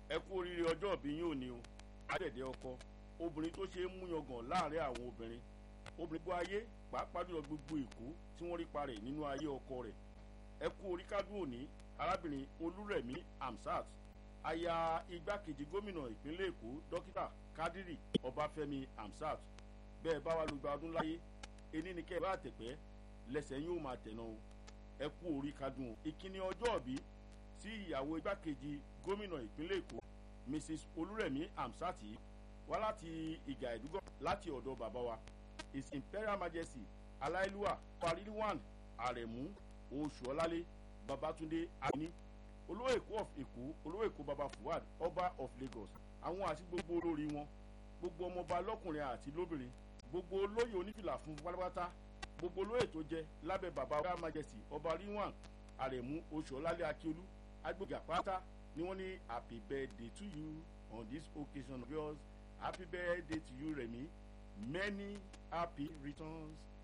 ẹ kú oríire ọjọ́ ìbí yín òní o àdẹ̀dẹ̀ ọkọ obìnrin tó ṣe é mú yangàn láàrin àwọn obìnrin obìnrin gbọ́ ayé pàápàá jùlọ gbogbo èkó tí wọ́n rí parẹ̀ nínú ayé ọkọ rẹ̀ ẹ kú orí kádùn òní arábìnrin olúrẹ̀mí amsat aya igbákejì gómìnà ìpínlẹ̀ èkó dókítà kádírì ọbáfẹ́mi amsat bẹ́ẹ̀ bá wà lùgbà ọdún láyé ení ni kẹ́ ẹ bá tẹ̀pẹ́ lẹ́sẹ̀ yóò máa tẹ̀nà o ẹ kú orí kádùn o ìkíni ọjọ́ òbí sí ìyàwó igbákejì gómìnà ìpínlẹ̀ èkó mrs olúrẹ̀mí amsat wá láti ìgà ìdúgbò láti ọ̀dọ̀ bàbá wa his imperial majesty aláìlúwà pariliwan àrẹ̀mú oṣùọ́lálé babatunde ani olówó èkó of èkó olówó èkó baba fuad ọba of lagos àwọn àti gbogbo olórí wọn gbogbo ọmọọba lọkùnrin àti lóbìnrin gbogbo olóyè onífìlà fún pátápátá gbogbo olóyè tó jẹ lábẹ́ baba royal majesty ọba rilwan àrẹ̀mú oṣùọ́lálé akíolú agbègbè àpáta ni wọ́n ní happy birthday to you on this occasion of yours happy birthday to you remi many happy returns